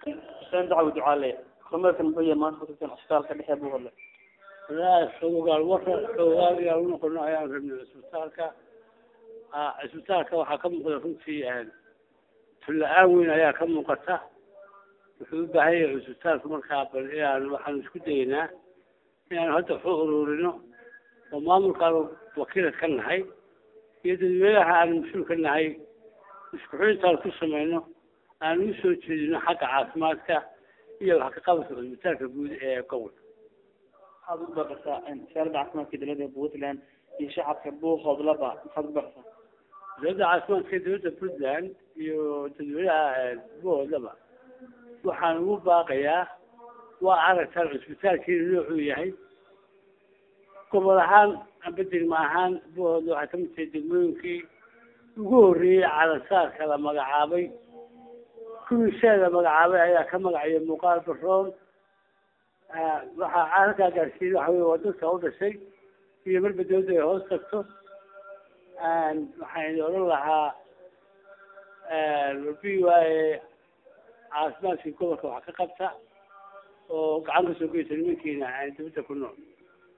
xuseen dacwo ducaale kormeerkan muxuu yahay maanta kutusan cisbitaalka dhexe buu hadlay walahi xogogaal marka xogogaal yaa u noqono ayaan rabnay cisbitaalka cisbitaalka waxaa ka muuqda runtii tulla-aan weyn ayaa ka muuqata wuxuu u baahan yahay cisbitaalka markaa bal inaan waxaanu isku dayeynaa inaanu hadda waxu ururino oo maamulkaanu wakiila ka nahay iyo dadweynaha aanu mas-uul ka nahay isku xidintaan ku samayno aanu usoo jeedino xagga caafimaadka iyo wax ka qabadka cisbitaalka guud ee gobolka maxaad u baqasaa wasaaradda caafimaadka dowladda puntland iyo shacabka buuhoodlaba maxaad u baqasaa wasaaradda caafimaadka dowladda puntland iyo dadweynaha buuhoodlaba waxaan ugu baaqayaa waa aragtaan cisbitaalkiina noocuu yahay gobol ahaan amba degma ahaan buuhoodla waxay kamid tahay degmooyinkii ugu horreeyey calansaarka la magacaabay kuwii shaa la magacaabay ayaa ka magaciya muuqaal baroon waxaa halkaa gaarsiiyey waxa wey waa dadka u dhashay iyo marba dawladda ay hoos tagto waxaan odhan lahaa b y caafimaadkii gobolka wax ka qabta oo gacan kasoo geysa nimankiina dawladda ku nool